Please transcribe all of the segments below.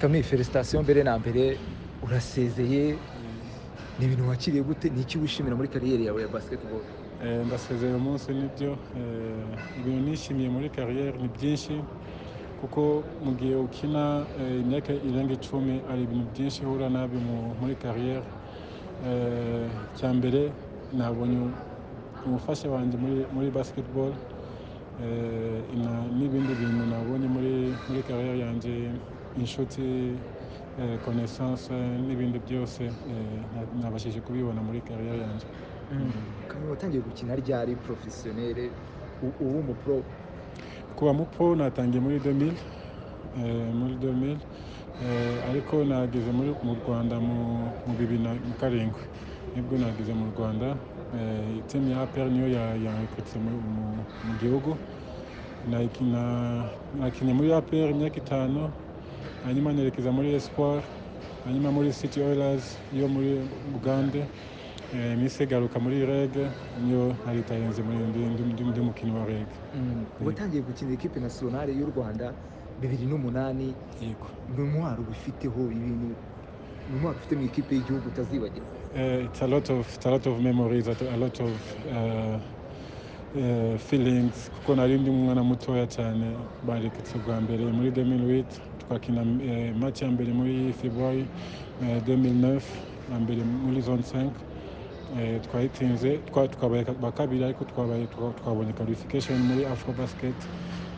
ni felicitation mbere na mbere urasezeye ni ibintu wakiriye gute ni iki wishimira muri kariyeri yawe ya basketball Eh, ndasezeye uyu munsi nibyo Eh, ibintu nishimiye muri kariyeri ni byinshi kuko mu gihe ukina eh, imyaka irenga icumi hari ibintu byinshi ihura nabi mu- muri kariyeri Eh, icya mbere nabonye umufasha wanjye muri, muri basketball Eh, ina- n'ibindi bintu nabonye muri, muri kariyeri yanjye inshuti eh, connaissance eh, n'ibindi byose eh, na- nabashije kubibona muri kariyeri yanjye kamwe watangiye gukina ryari professionnel u- ubu umu pro kuba mupo natangiye muri 2000 eh, muri 2000 eh, ariko nageze muri mu Rwanda mu mu bibiri na mu karindwi nibwo nageze mu Rwanda eh, team ya APR niyo ya- yanrekrutse muri- mu mu gihugu nakina nakinnye muri APR imyaka itanu hanyuma nerekeza muri Espoir hanyuma muri City Oilers yo muri Uganda eh, iminsi igaruka muri REG niyo naritayenze muri ndi, ndi, ndi, ndi mukinnyi wa REG watangiye gukina equipe nationale y'u Rwanda bibiri n'umunani yego ni umwaro ubifiteho ibintu ni umwaro ufite mu ikipe y'igihugu utazibagirwa Uh, it's a lot of it's a lot of memories, a a lot of uh, uh, feelings. Kuko nari ndi umwana mutoya cyane bareketse bwa mbere muri 2008 twakina uh, match ya mbere muri February uh, 2009 ya mbere muri zone 5 uh, twayitinze twa- twabaye ba kabiri ariko twabaye twa- twabonye qualification muri Afro Basket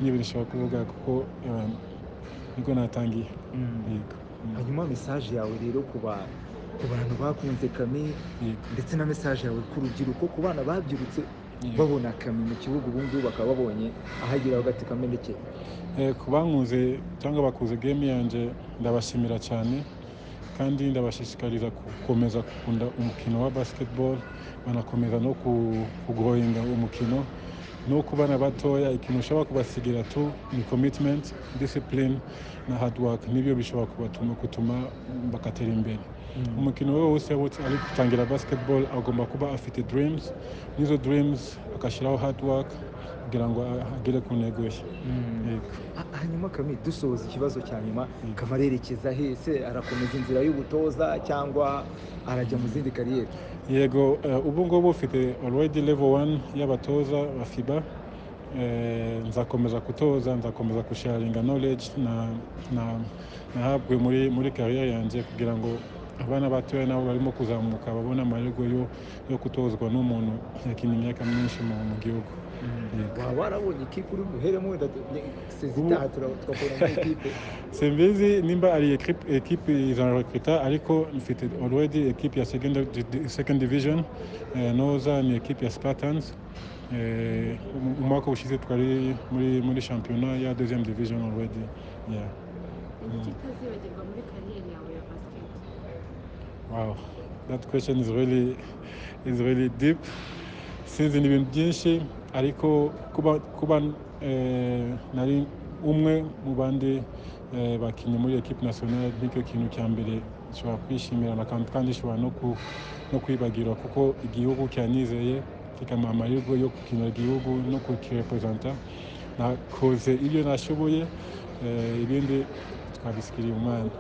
n'ibyo nshobora kuvuga kuko um, nibwo natangiye Yego. Mm. hanyuma mesaje yawe rero ku ba- ku bantu bakunze kami Yego. ndetse na mesaje yawe ku rubyiruko ku bana babyirutse Yego. babona kami mu kibuga ubu ngubu bakaba babonye ahagira bagati kame ndetse Eh, ku bankunze cyangwa bakuze game yanjye ndabashimira cyane kandi ndabashishikariza gukomeza gukunda umukino wa basketball banakomeza no ku- kuguhoyinga umukino no ku bana batoya ikintu ushobora kubasigira tu ni commitment discipline na hard work nibyo bishobora kubatuma gutuma bakatera imbere umukino we wose wose ari gutangira basketball agomba kuba afite dreams n'izo dreams agashyiraho hard work kugira ngo agere ku ntego ye Yego. Ha- hanyuma kami dusoza ikibazo cya nyuma kama arerekeza hese arakomeza inzira y'ubutoza cyangwa arajya mu zindi kariyeri yego eh, ubu ngubu ufite already level 1 y'abatoza ba fiba Eh, nzakomeza kutoza nzakomeza gusharinga knowledge na na- nahabwe muri muri kariyeri yanjye kugira ngo abana batoya nabo barimo kuzamuka babone amahirwe yo yo gutozwa n'umuntu yakina imyaka myinshi mu mu gihugu Yego. waba warabonye ikipe uri buheremo wenda Ubu- sezitaha tugakora muri ikipe simbizi nimba ari ekipe- ekipe izanarekruta ariko mfite already ekipe ya second, di- second division eh, noza ni ekipe ya spartans eh, mu- umwaka ushize twari muri, muri shampiyona ya deuxième division already yeah. Iki utazibagirwa muri kariyeri yawe ya basiketi Wow, that question is really is really deep. Sinzi ni ibintu byinshi ariko kuba kuba eh, nari umwe mu bandi eh, bakinnyi muri equipe nationale nicyo kintu cya mbere nshobora kwishimira na kandi kandi nshobora no ku no kwibagirwa kuko igihugu cyanyizeye kikamuha amahirwe yo gukinira igihugu no kukirepresenta nakoze ibyo nashoboye eh, ibindi twabisikiriye umwana